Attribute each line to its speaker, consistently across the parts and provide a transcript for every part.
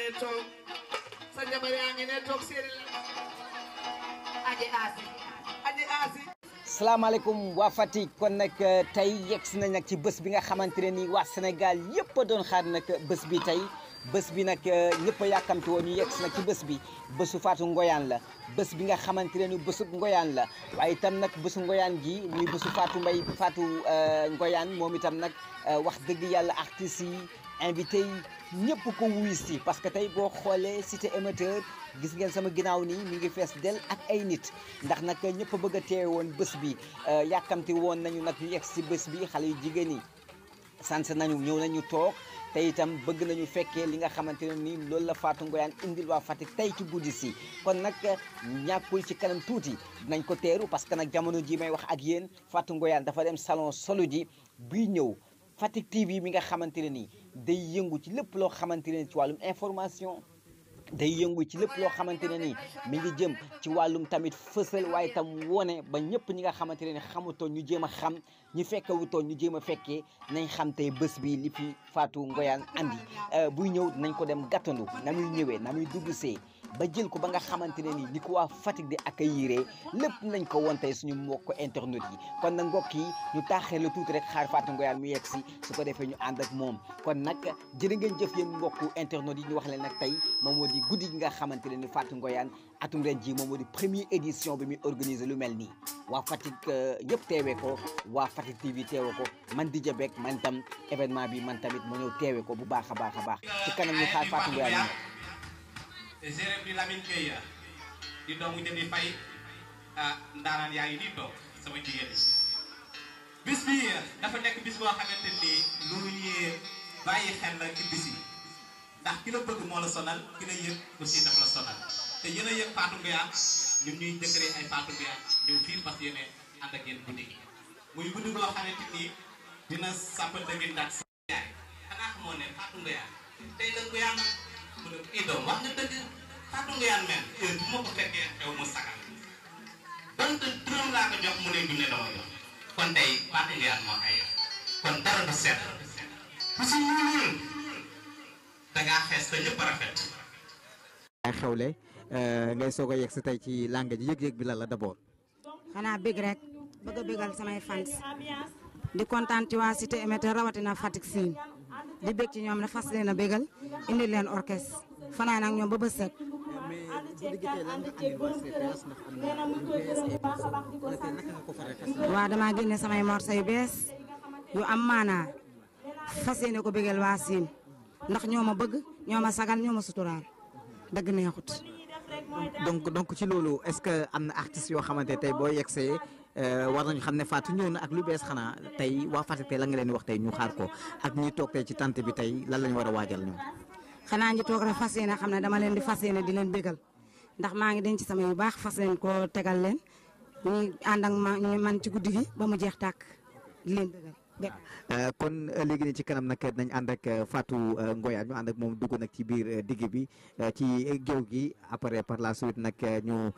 Speaker 1: ne toog sa jabar yaa ngi ne toog séeri la aji aasi aji aasi
Speaker 2: salaamaaleykum waa Fatick kon nag tey yegg si nañ nag ci bés bi nga xamante ne nii waa Sénégal yëpp a doon xaar nag bés bi tey bés bi nag ñëpp a yàkkamti woon ñu yegg si nag ci bés bi bésu Fatou Ngoyane la bés bi nga xamante ne ni bésu Ngoyane la waaye itam nag bésu Ngoyane gi muy bésu Fatou Mbaye Fatou Ngoyane moom itam nag wax dëgg yàlla artistes yi invité yi ñëpp ko wuyu si parce que tey boo xoolee cité émetteur gis ngeen sama ginnaaw nii mi ngi fees del ak ay nit ndax nag ñëpp a bëgg a teewe woon bés bi yàkkamti woon nañu nag ñu yegg si bés bi xale yu jigéen ñi sant nañu ñëw nañu toog te itam bëgg nañu fekkee li nga xamante ne nii loolu la Fatou Ngoyane indil waa Fatick tey ci guddi si kon nag ñàkkul ci kanam tuuti dinañ ko teeru parce que nag jamono ji may wax ak yéen Fatou Ngoyane dafa dem salon solo ji buy ñëw Fatick TV mi nga xamante ne nii day yëngu ci lépp loo xamante ne ci wàllum information day yëngu ci lépp loo xamante ne nii mi ngi jëm ci wàllum tamit fësal waaye tam wone ba ñëpp ñi nga xamante ne ni xamutoon ñu jéem a xam ñu fekkewutoon ñu jéem a fekkee nañ xam tey bés bi li fi Fatou Ngoyane andi buy ñëw nañ ko dem gàttandu na muy ñëwee na muy dugg see ba jël ko ba nga xamante ne nii ni ko waa Fatick di accueillir lépp nañ ko woon tey suñu mbokk internet yi kon nag mbokk yi ñu taaxee la tuuti rek xaar Fatou Ngoyane mu yegg si su ko defee ñu ànd ak moom kon nag jërë ngeen jëf yéen mbokku internet yi ñu wax leen nag tey moom moo di guddi gi nga xamante ne ni Fatou Ngoyane atum ren ji moom moo di première édition bi muy organiser lu mel nii waa Fatick yëpp teewee ko waa Fatick TV teewee ko man di jabek man tam événement bi man tamit ma ñëw teewee ko bu baax a baax a baax ci kanam ñu xaar Fatou Ngoyane
Speaker 3: géré bi Lamine Gueye di doomu jëndi fay ah ndaanaan yaa ngi nii toog sama jigéen bis bi dafa nekk bis boo xamante ni lu ñuy bàyyi xel la ci bis yi ndax ki la bëgg moo la sonal ki la yëg aussi daf la sonal te yéen a yëg Fatou Ngoyane ñun ñuy jëkkëree ay Fatou Ngoyane ñëw fii parce que yéen ànd ak yéen guddi gi muy guddi boo xamante ni dina sàpp dëgg ndax sa yaay xanaa xamoo ne Fatou Ngoyane tey la Ngoyane mu ne kii doom wax nga dëgg Fatou Ngoyane mel heure bu ma ko fekkee xew mu sagal donte turam laa ko jox mu ne du ne dama jox kon tey Fatou Ngoyane moo ay kon dara du set ku si ñuulul dangaa xees te ñëpp rafet
Speaker 4: ay xewle ngay soog a yegg si tey ci langue ji yëg-yëg bi la la d'abord
Speaker 5: xanaa bég rek bëgg a bégal samay fans di kontaan ci waa cité émetteur rawatina Fatick siin di bég ci ñoom ne fas leen a bégal indi leen orchestre fanaan ak ñoom ba bës set
Speaker 4: mais bu diggitee lan nga andil waa CPS ndax am na lu bees ay morceau wala tey naka nga ko faree fas
Speaker 5: waa dama génne samay morceau yu bees yu am maanaa fas yéene ko bégal waa siin ndax ñoo ma bëgg ñoo ma sagal ñoo ma suturaal dëgg neexut
Speaker 4: donc donc ci loolu est-ce que am na artistes yoo xamante tey boo yegsee war nañu xam ne Fatou ñëw na ak lu bees xanaa tey waa Fatick tey la nga leen di wax tey ñu xaar ko ak ñi toog tey ci tante bi tey lan lañu war a waajal ñoom
Speaker 5: xanaa ñi toog rek fas yéene xam ne dama leen di fas yéene di leen bégal ndax maa ngi denc sama yu baax fas leen ko tegal leen ñu ànd ak ma ñu man ci guddi gi ba mu jeex tàkk di leen bégal bépp
Speaker 4: kon léegi nii ci kanam nag nañ ànd ak Fatou Ngoyane ñu ànd ak moom dugg nag ci biir digg bi ci géew gi après par la suite nag ñu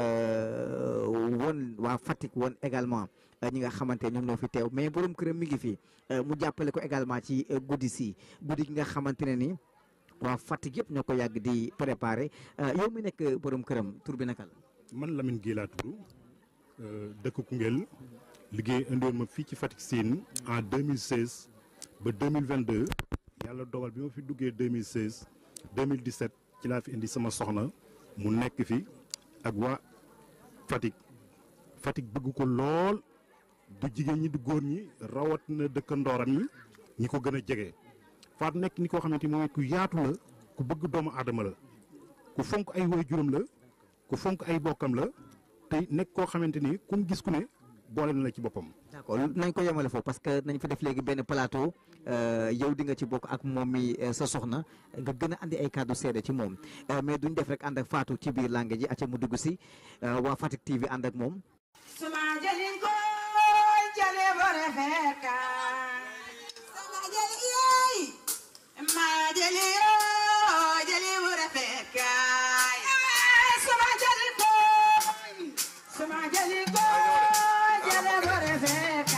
Speaker 4: won waa Fatick won également ñi nga xamante ñoom ñoo fi teew mais borom këram mi ngi fi mu jàppale ko également ci guddi si guddi gi nga xamante ne ni waa Fatick yëpp ñoo ko yàgg di préparé yow mi nekk borom këram tur bi naka la.
Speaker 6: man Lamine Guèye laa tudd dëkk Koungheul liggéey indiwoon ma fii ci Fatick Sine en 2016 ba 2022 yàlla dogal bi ma fi duggee 2016 2017 ci laa fi indi sama soxna mu nekk fi ak waa Fatick Fatick bëgg ko lool du jigéen ñi du góor ñi rawat na dëkkandooram ñi ñi ko gën a jege Fatou nekk ni koo xamante ni moom ku yaatu la ku bëgg doomu aadama la ku fonk ay waajuram la ku fonk ay bokkam la te nekk koo xamante ni ku mu gis ku ne boole na la ci boppam.
Speaker 4: d'accord nañ ko yemale foofu parce que nañ fa def léegi benn plateau yow di nga ci bokk ak moom mi sa soxna nga gën a andi ay kàddu seede ci moom mais duñ def rek ànd ak Fatou ci biir langue ji acca mu dugg si waa Fatick TV ànd ak moom.
Speaker 1: suma jëlin ko jële bore fekka sama jëli yeey ma jëli yoo jëli bore fekka suma jëli ko suma jëli ko jële bore fekka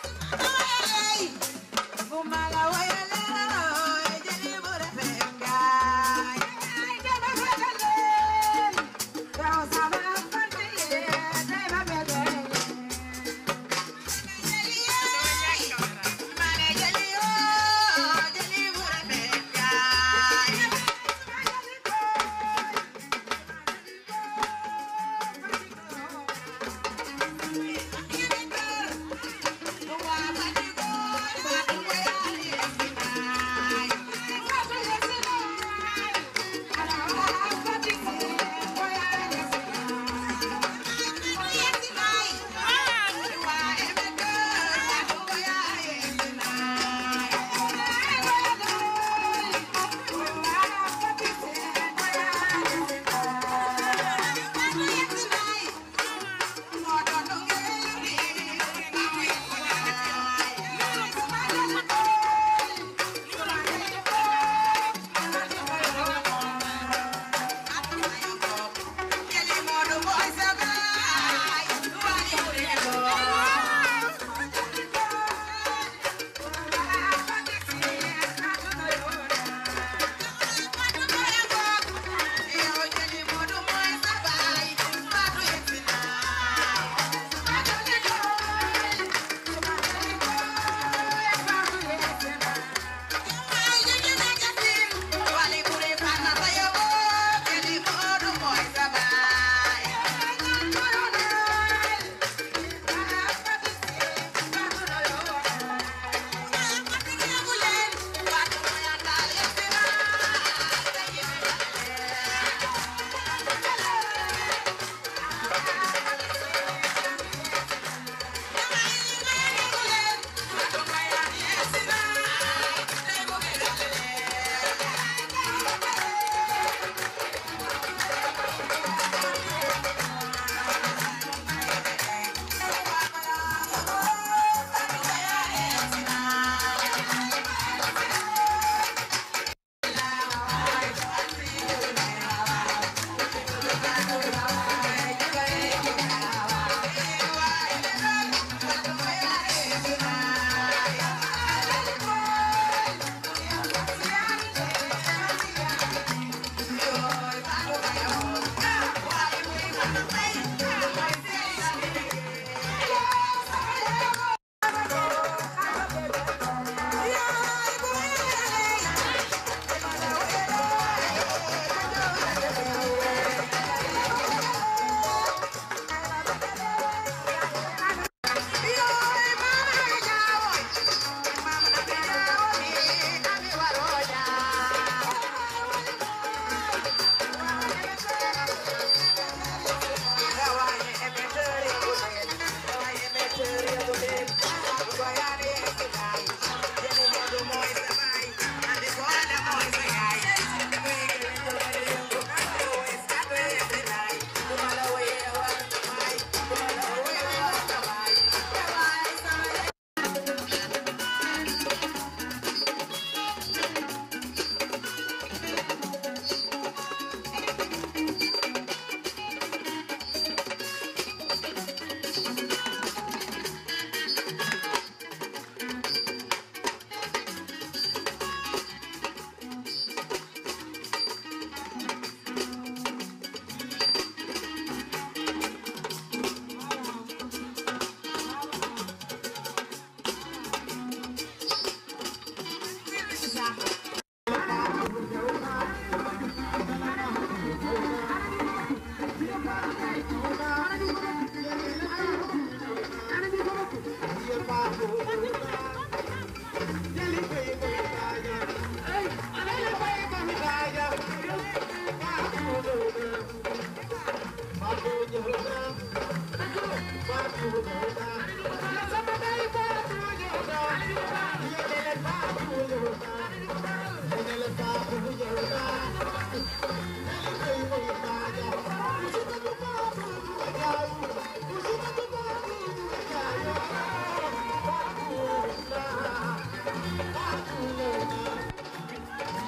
Speaker 1: ay bu ma la wayale jëli bore fekka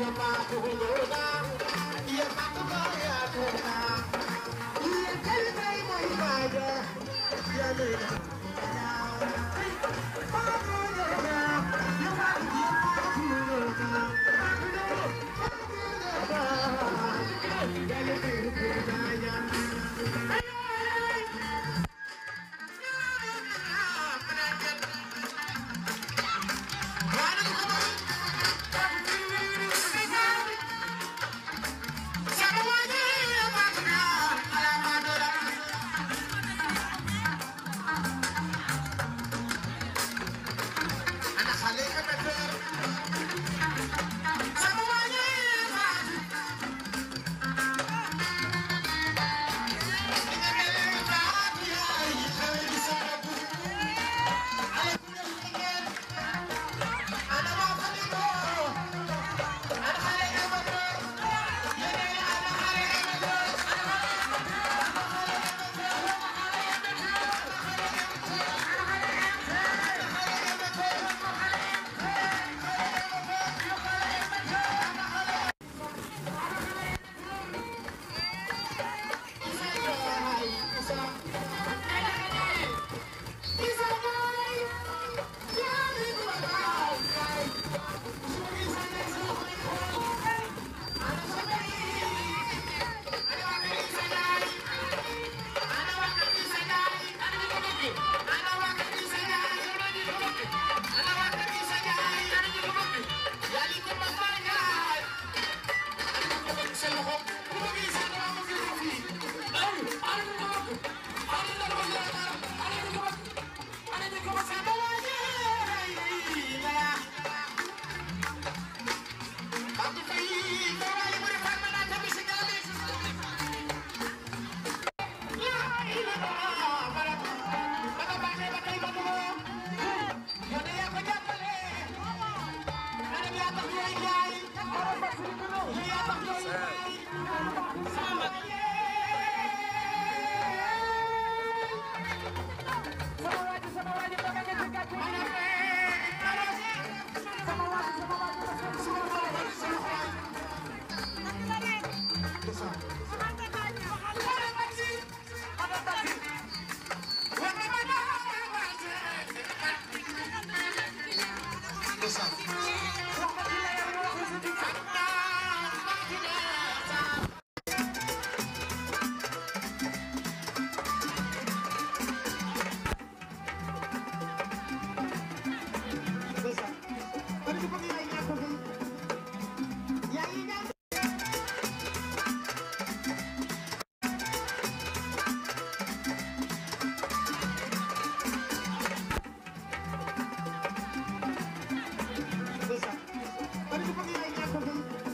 Speaker 7: Bye.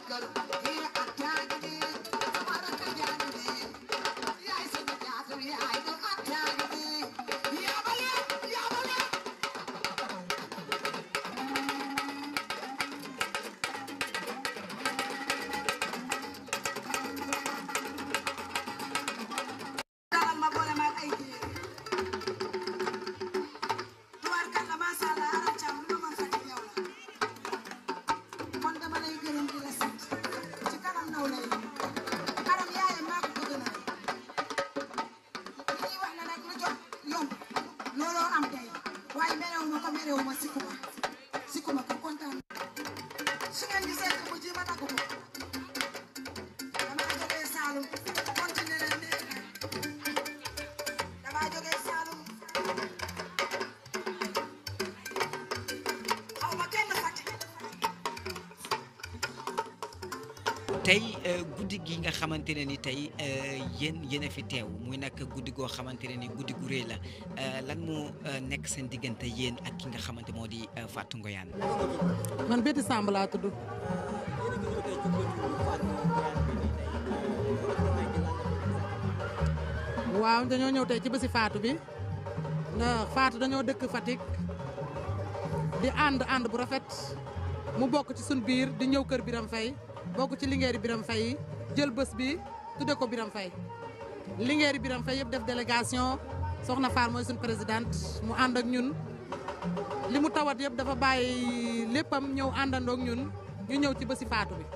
Speaker 2: tey guddi gi nga xamante ne ni tey yéen yéen a fi teew muy nag guddi goo xamante ne ni guddi gu rëy la lan moo nekk seen diggante yéen ak ki nga xamante moo di Fatou Ngoyane.
Speaker 7: man Betty Samb laa tudd. waaw dañoo ñëw tey ci bési Fatou bi ndax Fatou dañoo dëkk Fatick di ànd ànd bu rafet mu bokk ci suñ biir di ñëw kër Biram Faye bokk ci lingeeri Biram Faye jël bés bi tudde ko Biram Faye lingeeri Biram Faye yëpp def délégation soxna Fall mooy suñ présidente mu ànd ak ñun li mu tawat yëpp dafa bàyyi léppam ñëw àndandoo ak ñun ñu ñëw ci bési Fatou bi.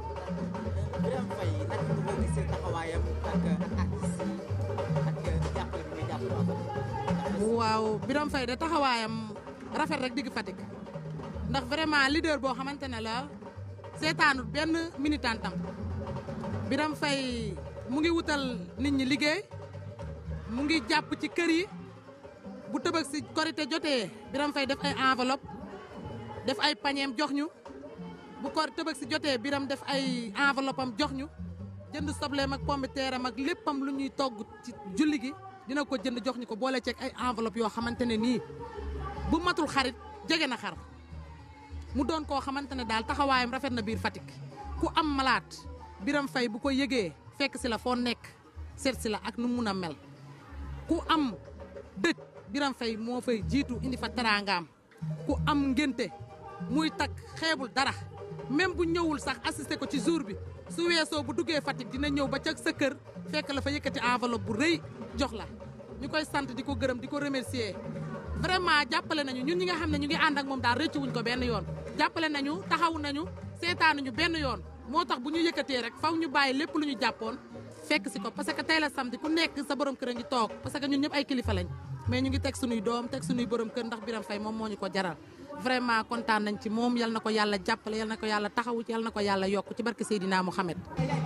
Speaker 4: Biram Faye naka nga ko gisee taxawaayam ak artistes yi ak jàppale bi muy jàppale waa Fatick.
Speaker 7: waaw Biram Faye de taxawaayam rafet rek digg Fatick ndax vraiment leader boo xamante ne la seetaanut benn militantam Biram Faye mu ngi wutal nit ñi liggéey mu ngi jàpp ci kër yi bu tëbëg si korité jotee Biram Faye def ay enveloppe def ay pañeem jox ñu bu ko tëbëg si jotee Biram def ay enveloppe am jox ñu jënd sobleem ak pomme de terre am ak léppam lu ñuy togg ci julli gi dina ko jënd jox ñu ko boole ceeg ay enveloppe yoo xamante ne nii bu matul xarit jege na xar mu doon koo xamante ne daal taxawaayam rafet na biir Fatick ku am malaat Biram Faye bu ko yëgee fekk si la foo nekk seet si la ak nu mun a mel ku am dëj Biram Faye moo fay jiitu indi fa teraangaam ku am ngénte muy takk xeebul dara même bu ñëwul sax assisté ko ci jour bi su weesoo bu duggee Fatick dina ñëw ba ca sa kër fekk la fa yëkkati enveloppe bu rëy jox la ñu koy sant di ko gërëm di ko remercier vraiment jàppale nañu ñun ñi nga xam ne ñu ngi ànd ak moom daal rëccu wuñ ko benn yoon jàppale nañu taxawu nañu seetaanuñu benn yoon moo tax bu ñu yëkkatee rek faw ñu bàyyi lépp lu ñu jàppoon fekk si ko parce que tey la samedi ku nekk sa borom kër a ngi toog parce que ñun ñëpp ay kilifa lañ mais ñu ngi teg sunuy doom teg sunuy borom kër ndax Biram Faye moom moo ñu ko jaral vraiment kontaan nañ ci moom yal na ko yàlla jàppale yal na ko yàlla taxawu yal na ko yàlla yokk ci barke Seydina Mouhamed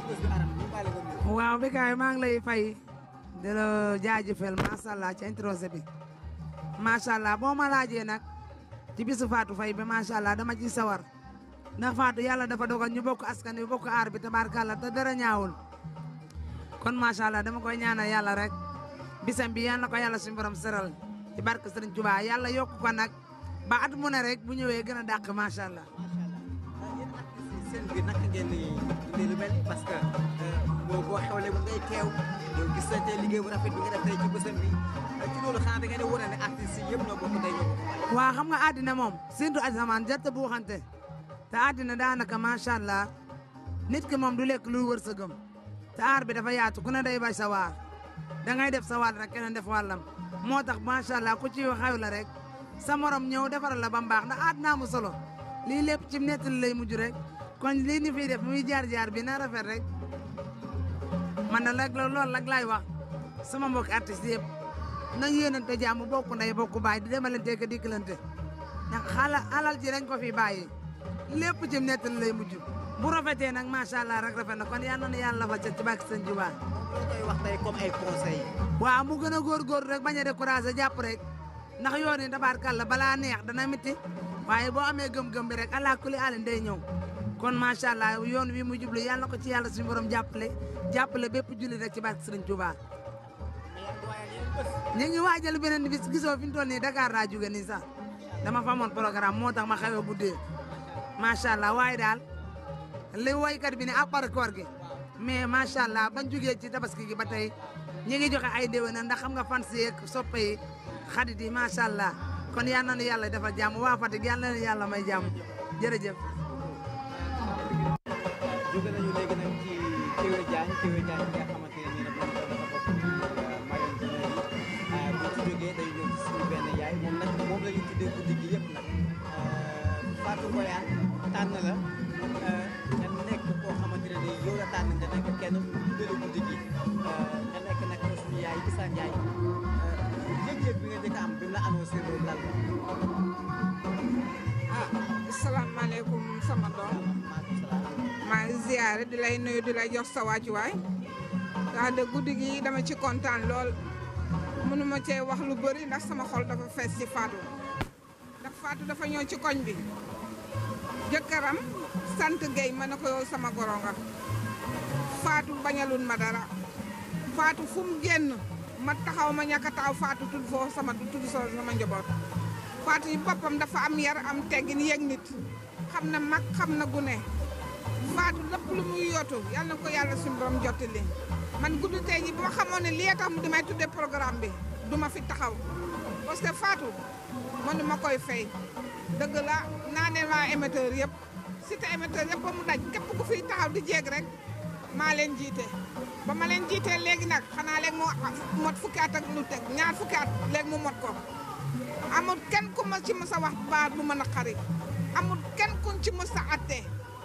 Speaker 8: waaw Bécaye maa ngi lay fay di la jaajëfal macha allah ci introsé bi macha allah boo ma laajee nag ci bisu Fatou Faye bi macha allah dama ci sawar ndax Fatou yàlla dafa dogal ñu bokk askan wi bokk aar bi tabaarkàlla te dara ñaawul kon macha allah dama koy ñaanal yàlla rek bisam bi yal na ko yàlla suñu borom seral ci barke Sëriñ Tuubaa yàlla yokk ko nag ba at mu ne rek bu ñëwee gën a dàq macha allah.
Speaker 4: yéen artistes yi seen biir naka ngeen di dundee lu mel ni parce que boo boo xewlee mu ngay teew yow gis nañ tey liggéey bu rafet bi nga def tey ci bésam bi ci loolu xanaa da ngeen di wane ne artistes yi yëpp ñoo bokk tey ñoo bokk
Speaker 8: waa xam nga àddina moom surtout asamaan jarte bu waxante te àddina daanaka macha allah nit ki moom du lekk lu wërsëgam te aar bi dafa yaatu ku ne day bay sa waar da ngay def sa wàll rek keneen def wàllam moo tax macha allah ku ci xew la rek sa morom ñëw defaral la ba mbaax ndax àddina mu solo lii lépp ci nettali lay mujj rek kon lii ni fiy def muy jaar jaar bi na rafet rek man na rek loolu rek laay wax sama mbokk artiste yëpp nañ yéenante jàmm bokk ndey bokk baay di demalante ka dikkalante ndax xala alal ji dañ ko fi bàyyi lépp ci nettali lay mujj bu rafetee nag macha allah rek rafet na kon yal na yàlla fa ca ci bàkk sëñ Juba
Speaker 4: loo koy wax tey comme ay conseils
Speaker 8: waaw mu gën a góorgóorlu rek bañ a découragé jàpp rek ndax yoon yi tabaarkàlla balaa neex dana métti waaye boo amee gëm-gëm bi rek allah kulli alin day ñëw kon macha allah yoon wi mu jublu yàlla na ko ci yàlla suñu borom jàppale jàppale bépp julli rek ci barke Sëriñ Tuubaa ñu ngi waajal beneen bis gisoo fi ñu toll nii Dakar laa jóge nii sax dama fa amoon programme moo tax ma xawee guddee macha allah waaye daal li woykat bi ne à part koor gi mais macha allah bañ jugee ci tabaski gi ba tey ñi ngi joxe ay déwénal ndax xam nga fan si yeeg soppe yi xarit yi macha allah kon yal na nu yàlla defal jàmm waa Fatick yal na nu yàlla may jàmm jërëjëf.
Speaker 4: jóge nañu léegi nag ci Kéwé Diagne Kéwé Diagne bi nga xamante ne nii nag moom dafa bokk ci Mayone Dinayi bu ci jógee day ñëw ci suñu benn yaay moom nag moom la ñu tuddee guddi gi yëpp nag Fatou Boyane tànn la nga nekk koo xamante ne nii yow la tànn nga nekk kenn ku tuddee la guddi gi nga nekk nag suñu yaay Issa Ndiaye yëg-yëg bi nga njëkk a am bi mu la annoncé loolu lan la.
Speaker 9: ah asalaamaaleykum sama doom maa ngi ziare di lay nuyu di lay jox sa wàccuwaay wax de guddi gi dama ci kontaan lool mënuma cee wax lu bëri ndax sama xol dafa fees ci Fatou ndax Fatou dafa ñëw ci koñ bi jëkkëram sant Guèye ma ne ko yow sama goro nga Fatou bañalun ma dara Fatou fu mu génn ma taxaw ma ñàkk a taxaw Fatou tudd foofu sama tudd soo sama njaboot Fatou yi boppam dafa am yar am teggin yëg nit xam na mag xam na gune Fatou lépp lu muy yootu yal na ko yàlla suñu borom jottali man guddi tey ji bu ma xamoon ne lii tax mu di may tuddee programme bi du ma fi taxaw parce que Fatou mënu ma koy fay dëgg la naa ne waa émetteur yëpp cité émetteur yëpp ba mu daj képp ku fiy taxaw di jéeg rek maa leen jiite ba ma leen jiitee léegi nag xanaa léegi mu mot fukki at ak lu teg ñaar fukki at léegi mu mot ko amul kenn ku ma ci mës a wax baat bu mën a xari amul kenn kuñ ci mës a atte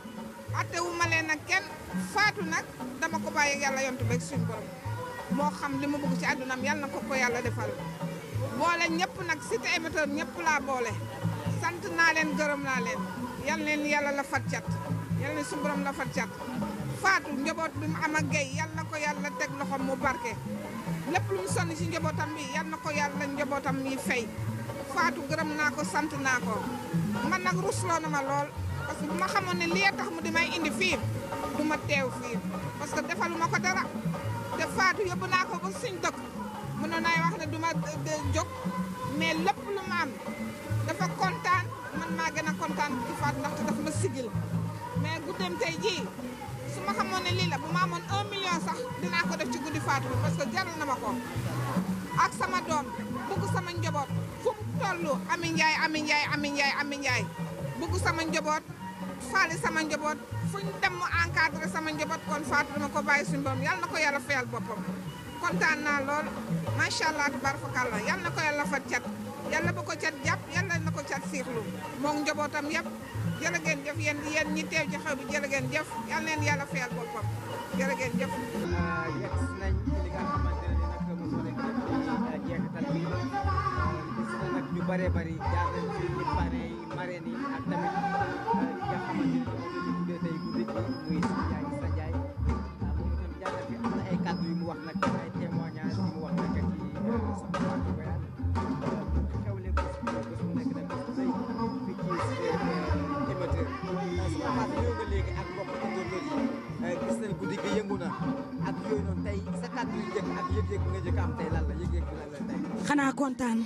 Speaker 9: atte wu ma leen nag kenn faatu nag dama ko bàyyi yàlla yontu beeg suñu borom moo xam li mu bëgg ci àddunaam yàlla na ko ko yàlla defal boole ñëpp nag cité émetteur ñëpp laa boole sant naa leen gërëm naa leen yal leen yàlla la fat cat yal leen suñu borom la fat cat faatu njaboot bi mu am ak gay yal na ko yàlla teg loxoom mu barke lépp lu mu sonn ci njabootam bi yal na ko yàlla njabootam mi fay faatu gërëm naa ko sant naa ko man nag rusloo na ma lool parce que bu ma xamoon ne lii tax mu di may indi fii du ma teew fii parce que defalu ma ko dara te faatu yóbbu naa ko ba suñ dëkk mënoon naay wax ne du ma jóg mais lépp lu ma am dafa kontaan man maa gën a kontaan ci faatu ndaxte dafa ma sigil mais guddeem tey jii su ma xamoon ne lii la bu ma amoon un million sax dinaa ko def ci guddi faatu bi parce que jaral na ma ko ak sama doom bugg sama njaboot fu mu toll Ami Ndiaye Ami Ndiaye Ami Ndiaye Ami Ndiaye bugg sama njaboot faali sama njaboot fu ñu dem mu encadré sama njaboot kon faatu dama ko bàyyi suñu borom yàlla na ko yàlla fayal boppam kontaan naa lool macha allah tabarakallah yàlla na ko yàlla fat cat yàlla ba ko cat jàpp yàlla na ko cat siixlu moom njabootam yëpp jërë ngeen jëf yéen yéen ñi teew ci xew bi jërë ngeen jëf yàlla leen yàlla fayal boppam jërë ngeen jëf.
Speaker 4: yegg nañ ci li nga xamante ne nag moom nekk ci jeexital bi gis na nag ñu bëree bëri jaar nañ ci ci parrain yi marraine yi ak tamit ki nga xamante ne moom la ñu tuddee tey guddi gi muy Issa Ndiaye Issa Ndiaye moom itam jaar na fi am na ay kàddu yu mu wax nag ay témoignages yu mu wax nag ci soxna Fatou Boyane xewle bés bu bés bu nekk nag bés bu rëy fii ci émetteur soxna Fatou ñëw nga léegi ak mbokk internautes yi gis nañ guddi gi yëngu na ak yooyu noonu tey sa kàddu yu njëkk ak yëg-yëg bi nga njëkk am tey lan la yëg-yëg bi lan la tey.
Speaker 5: xanaa kontaan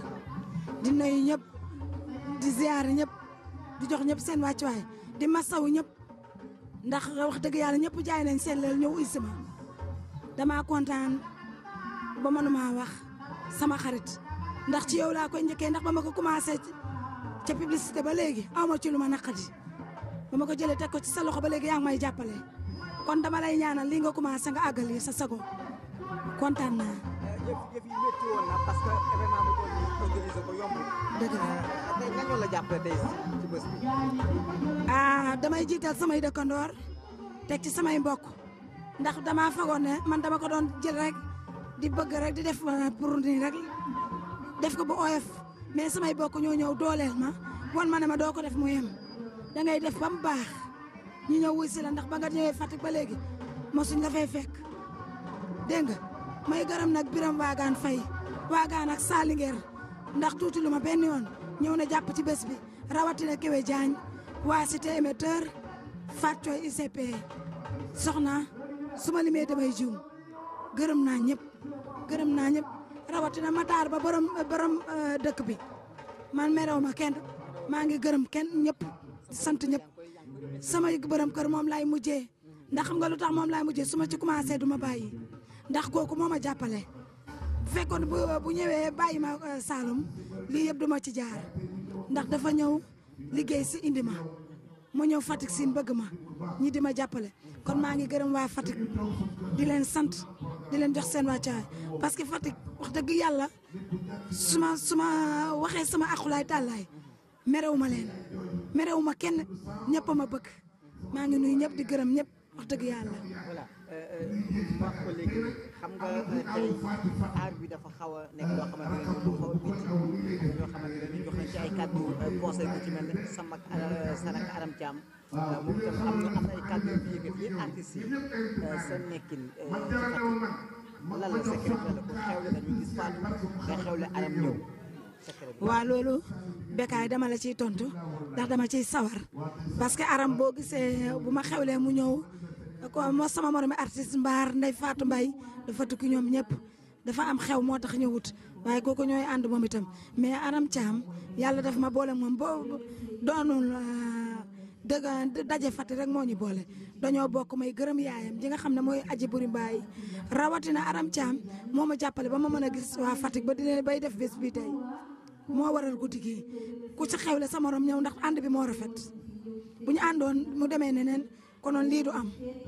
Speaker 5: di nuyu ñëpp di ziar ñëpp di jox ñëpp seen wàccuwaay di masawu ñëpp ndax wax dëgg yàlla ñëpp jaay nañ seen leel ñëw isi ma damaa kontaan ba mënuma wax sama xarit ndax ci yow laa koy njëkkee ndax ba ma ko commencé ca publicité ba léegi aw ma ci lu ma naqadi ba ma ko jëlee teg ko ci sa loxo ba léegi yaa ngi may jàppale kon dama lay ñaanal lii nga commencé nga àggali sa sago kontaan naa.
Speaker 4: yëf yëf yi métti woon na parce que événement bu toll nii organisé ko yomb.
Speaker 5: dëgg la
Speaker 4: tey nan la jàppale tey ci bés bi.
Speaker 5: ah damay jiital samay dëkkandoor teg ci samay mbokk ndax damaa fagoon ne man dama ko doon jël rek di bëgg rek di def pour nii rek def ko bu oyof mais samay bokk ñoo ñëw dooleel ma wan ma ne ma doo ko def mu yem da ngay def ba mu baax ñu ñëw wuy si la ndax ba nga ñëwee Fatick ba léegi mosuñ la fay fekk dégg nga may gërëm nag biram waagaan fay waagaan ak Salinguer ndax tuuti lu ma benn yoon ñëw na jàpp ci bés bi rawatina Kéwé Diagne waa cité émetteur Fatou Thioye ICP soxna su ma limee damay juum gërëm naa ñëpp gërëm naa ñëpp rawatina Matar ba borom borom dëkk bi man merew ma kenn maa ngi gërëm kenn ñëpp di sant ñëpp
Speaker 10: sama borom kër moom laay mujjee ndax xam nga lu tax moom laay mujjee su ma ci commencé du ma bàyyi ndax kooku moo ma jàppale bu fekkoon bu bu ñëwee bàyyi ma euh, Saloum lii yëpp du ma ci jaar ndax dafa ñëw liggéey si indi ma mu ñëw Fatick siin bëgg ma ñi di ma jàppale kon maa ngi gërëm waa Fatick di leen sant di leen jox seen wàccaay parce que Fatick wax dëgg yàlla su ma su ma waxee sama akulaay tàllaay merewu ma leen merewu ma kenn ñëpp a ma bëgg maa ngi nuyu ñëpp di gërëm ñëpp wax dëgg yàlla.
Speaker 2: voilà ma wax ko léegi xam nga tey aar bi dafa xaw a nekk loo xamante ne lu xaw a métti ñoo xamante ne ñu jox nañ ci ay kàddu conseil ku ci mel ne sama Sanaka Aram Thiam moom itam am na am na ay kàddu yu fi yëngal yéen artistes yi seen nekkin ci Fatick lan la secret la ko xewle nañu gis Fatou nga xewle Aram ñëw secret bi.
Speaker 10: waa loolu Bécaye dama la ciy tontu ndax dama ciy sawar parce que aram boo gisee bu ma xewlee mu ñëw ko moo sama moromi artiste mbaar Ndey Fatou Mbaye dafa tukki ñoom ñëpp dafa am xew moo tax ñëwut waaye kooku ñooy ànd moom itam mais aram Thiam yàlla daf ma boole moom boo doonul dëgg daje Fatick rek moo ñu boole dañoo bokk may gërëm yaayam ji nga xam ne mooy aji buri mbaay rawatina aram Thiam moo ma jàppale ba ma mën a gis waa Fatick ba di leen bay def bés bi tey moo waral guddi gi ku ci xewle sa morom ñëw ndax ànd bi moo rafet bu ñu àndoon mu demee neneen konoon lii du am.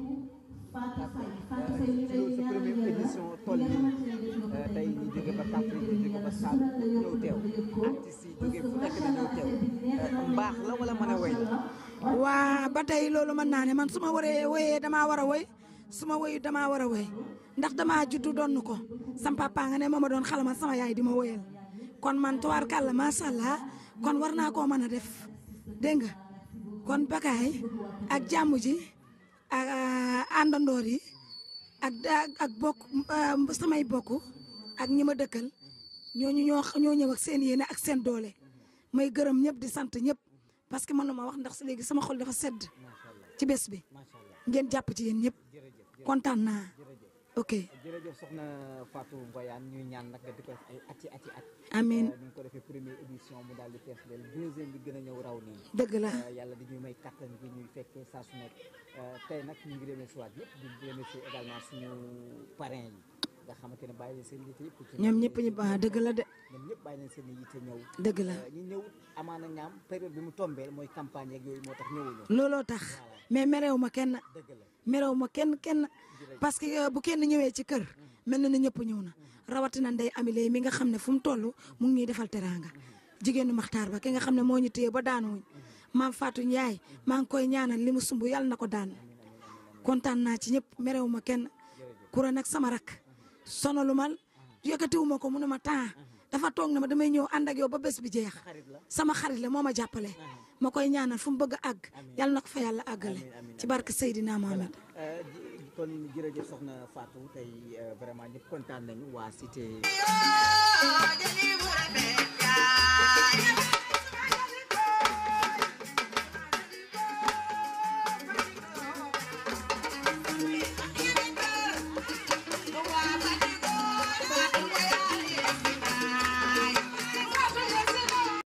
Speaker 2: sa première édition toll nii tey ñu jóge ba Kaffrine ñu jóge ba Saloum ñëw teew artistes yi jóge fu nekk na ñëw teew mbaax la wala mën a woy la.
Speaker 10: waa ba tey loolu mën naa ne man su ma waree woyee damaa war a woy su ma woyu damaa war a woy ndax damaa juddu donn ko sam papa nga ne moo ma doon xalamal sama yaay di ma woyal kon man tubaarkàlla macha allah kon war naa koo mën a def dégg nga kon Bécaye ak jàmm ji ak àndandoor yi ak ak bokk samay bokk ak ñi ma dëkkal ñooñu ñoo ñoo ñëw ak seen yéene ak seen doole may gërëm ñëpp di sant ñëpp parce que man ma wax ndax léegi sama xol dafa sedd ci bés bi ngeen jàpp ci yéen ñëpp kontaan naa ok.
Speaker 2: jërëjëf soxna Fatou Ngoyane ñuy ñaan nag di ko def ay ati ati at.
Speaker 10: amiin
Speaker 2: ñu ngi ko defee première édition mu daal di fees del deuxième bi gën a ñëw raw nii.
Speaker 10: dëgg la
Speaker 2: yàlla di ñuy may kattan bi ñuy fekkee saa su nekk tey nag ñu ngi remercier waat yëpp di remercier également suñu parrain yi nga xamante ne bàyyi leen seen yitte yëpp. ci
Speaker 10: ñoom ñëpp ñu baax dëgg la de.
Speaker 2: ñoom ñëpp bàyyi leen seen yitte ñëw.
Speaker 10: dëgg la
Speaker 2: ñi ñëw amaana ñaam période bi mu tombeel mooy campagne yeeg yooyu moo tax ñëwuñu.
Speaker 10: looloo tax mais merew ma kenn merew ma kenn kenn parce que bu kenn ñëwee ci kër mel na ne ñëpp ñëw na rawatina ndey amile mi nga xam ne fu mu toll mu ngi ñuy defal teraanga jigéenu maxtaar ba ki nga xam ne moo ñu téye ba daanuwuñ maam Fatou Ndiaye maa ngi koy ñaanal li mu sumb yàlla na ko daan kontaan naa ci ñëpp merew ma kenn kura nag sama rak sonalu ma yëkkatiwu ma ko mu ne ma temps dafa toog na ma damay ñëw ànd ak yow ba bés bi jeex sama xarit la moo ma jàppale ma koy ñaanal fu mu bëgg a àgg yàlla na ko fa yàlla àggale ci barke Seydina Mohamed.
Speaker 2: kon jërëjëf soxna Fatou tey vraiment ñëpp kontaan nañu waa cité.